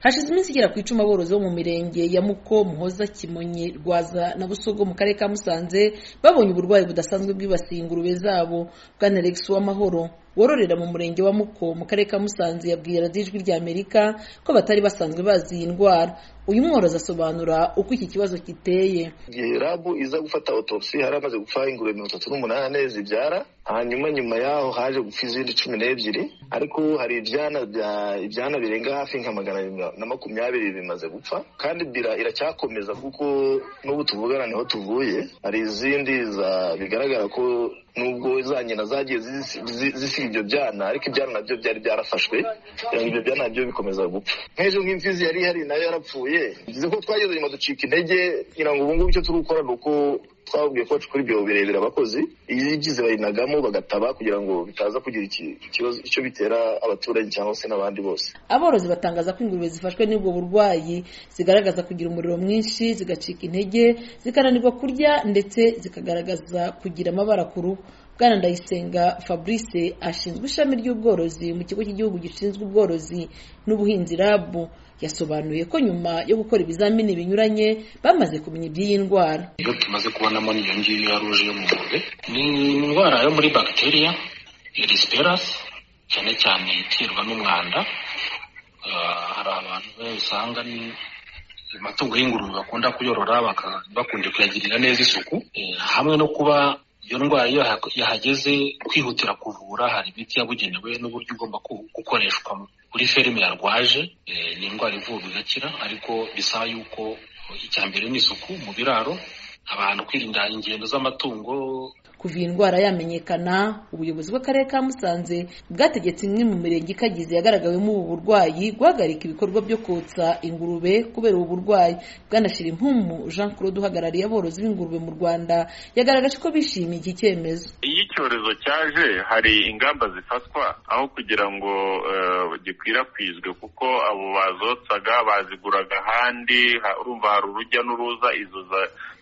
hashize iminsi igera ku icumi aborozi bo mu mirenge ya muko muhoza kimonyi rwaza na busogo mu karere ka musanze babonye uburwayi budasanzwe bwibasiye ingurube zabo bwana alex w'amahoro wororera mu murenge wa muko mu karere ka musanze yabwiye radiyo ijwi ry'amerika ko batari basanzwe bazi iyi ndwara uyu mworozi asobanura uko iki kibazo giteye igihe rabu iza gufata otopsi hari amaze gupfa ingurube mirongo itatu n'umunani zibyara hanyuma nyuma yaho haje gupfa izindi cumi n'ebyiri ariko hari ibyana bya ibyana birenga hafi nka magana abiri na makumyabiri bimaze gupfa kandi bira iracyakomeza kuko n'ubu tuvugana niho tuvuye hari izindi za bigaragara ko nubwo za nyina zagiye zisiga ibyo byana ariko ibyana nabyo byari byarafashwe ibyo byana nabyo bikomeza gupfa nk'ejo nk'imfizi yari ihari nayo yarapfuye bivuze ko twageze nyuma ducika intege ngira ngo ubu ngubu icyo turi gukora ni uko twabwiye ko bacukura ibyobo birebire abakozi ibyize bayinagamo bagataba kugira ngo bitaza kugira ikibazo icyo bitera abaturage cyangwa se n'abandi bose aborozi batangaza ko ingurube zifashwe n'ubwo burwayi zigaragaza kugira umuriro mwinshi zigacika intege zikananirwa kurya ndetse zikagaragaza kugira amabara ku ruhu bwana ndayisenga fabrice ashinzwe ishami ry'ubworozi mu kigo cy'igihugu gishinzwe ubworozi n'ubuhinzi rabu yasobanuye ko nyuma yo gukora ibizamini binyuranye bamaze kumenya iby'iyi ndwara iyo tumaze kubonamo iyo ngiyo ya ruje yo mu ngurube ni indwara yo muri bagiteriya irisiperasi cyane cyane iterwa n'umwanda hari abantu usanga ni amatungo y'ingurube bakunda kuyorora bakunze kuyagirira neza isuku hamwe no kuba iyo ndwara iyo yahageze kwihutira kuvura hari imiti yabugenewe n'uburyo igomba gukoreshwa kuri ferime yarwaje ni indwara ivurwa igakira ariko bisaba yuko icya mbere ni isuku mu biraro abantu kwirinda ingendo z'amatungo kuva iyi ndwara yamenyekana ubuyobozi bw'akarere ka musanze bwategetse imwe mu mirenge ikagize yagaragawemo ubu burwayi guhagarika ibikorwa byo kotsa ingurube kubera ubu burwayi bwanashyira impumu jean claude uhagarariye aborozi b'ingurube mu rwanda yagaragaje ko bishimiye iki cyemezo iyo icyorezo cyaje hari ingamba zifatwa aho kugira ngo gikwirakwizwe kuko abo bazotsaga baziguraga ahandi urumva hari urujya n'uruza izo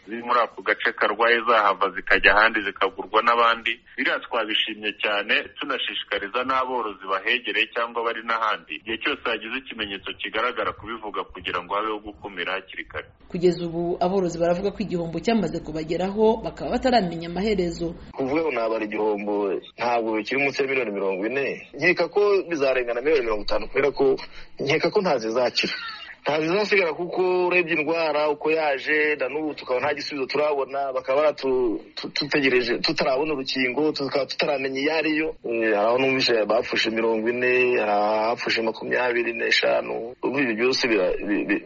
ziri muri ako gace karwaye zahava zikajya ahandi zikagurwa n'abandi biriya twabishimye cyane tunashishikariza n'aborozi bahegereye cyangwa bari n'ahandi igihe cyose hagize ikimenyetso kigaragara kubivuga kugira ngo habeho gukumira hakiri kare kugeza ubu aborozi baravuga ko igihombo cyamaze kubageraho bakaba bataramenya amaherezo kuvuga ngo ntabara igihombo ntabwo kiri munsi ya miliyoni mirongo ine nkeka ko bizarengana miliyoni mirongo itanu kubera ko nkeka ko ntazizakira ntazizasigara kuko urebye indwara uko yaje na n'ubu tukaba nta gisubizo turabona bakaba baratutegereje tutarabona urukingo tukaba tutaramenya iyo ariyo aho numvise bapfushe mirongo ine abapfushe makumyabiri n'eshanu ubu ibyo byose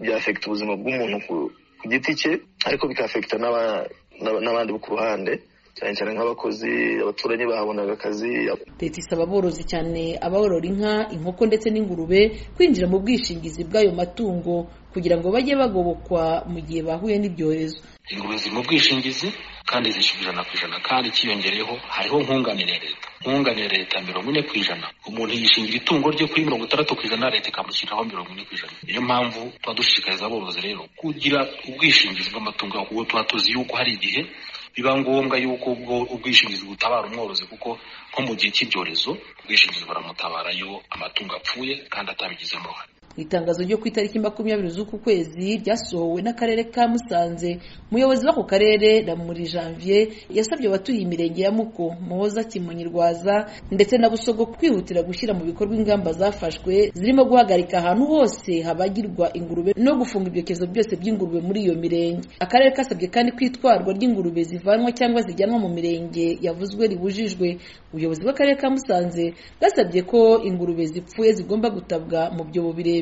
byafekita ubuzima bw'umuntu ku giti cye ariko bikafekita n'abandi bo ku ruhande cyane cyane nk'abakozi abaturanyi bahabonaga akazi leta isaba aborozi cyane aborora inka inkoko ndetse n'ingurube kwinjira mu bwishingizi bw'ayo matungo kugira ngo bajye bagobokwa mu gihe bahuye n'ibyorezo ingurube ziri mu bwishingizi kandi zishyura ijana ku ijana kandi ikiyongereyeho hariho nkunganire leta nkunganire leta mirongo ine ku ijana umuntu yishingira itungo ryo kuri mirongo itandatu ku ijana leta ikamushyiriraho mirongo ine ku ijana niyo mpamvu tuba dushishikariza aborozi rero kugira ubwishingizi bw'amatungo kuko tuba tuzi yuko hari igihe biba ngombwa yuko ubwo ubwishingizi butabara umworozi kuko nko mu gihe cy'ibyorezo ubwishingizi buramutabara iyo amatungo apfuye kandi atabigizemo uruhare mu itangazo ryo ku itariki makumyabiri z'uku kwezi ryasohowe n'akarere ka musanze umuyobozi w'ako karere na muri janvier yasabye abatuye imirenge ya muko muhoza kimonyi rwaza ndetse na busogo kwihutira gushyira mu bikorwa ingamba zafashwe zirimo guhagarika ahantu hose habagirwa ingurube no gufunga ibyokezo byose by'ingurube muri iyo mirenge akarere kasabye kandi kwitwarwa ry'ingurube zivanwa cyangwa zijyanwa mu mirenge yavuzwe ribujijwe ubuyobozi bw'akarere ka musanze bwasabye ko ingurube zipfuye zigomba gutabwa mu byobo birebire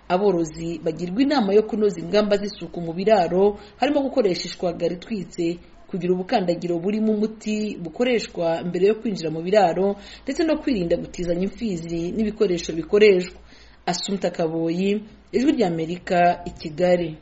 aborozi bagirwa inama yo kunoza ingamba z'isuku mu biraro harimo gukoresha ishwagara itwitse kugira ubukandagiro burimo umuti bukoreshwa mbere yo kwinjira mu biraro ndetse no kwirinda gutizanya imfizi n'ibikoresho bikoreshwa asumpta kaboyi ijwi ry'amerika i kigali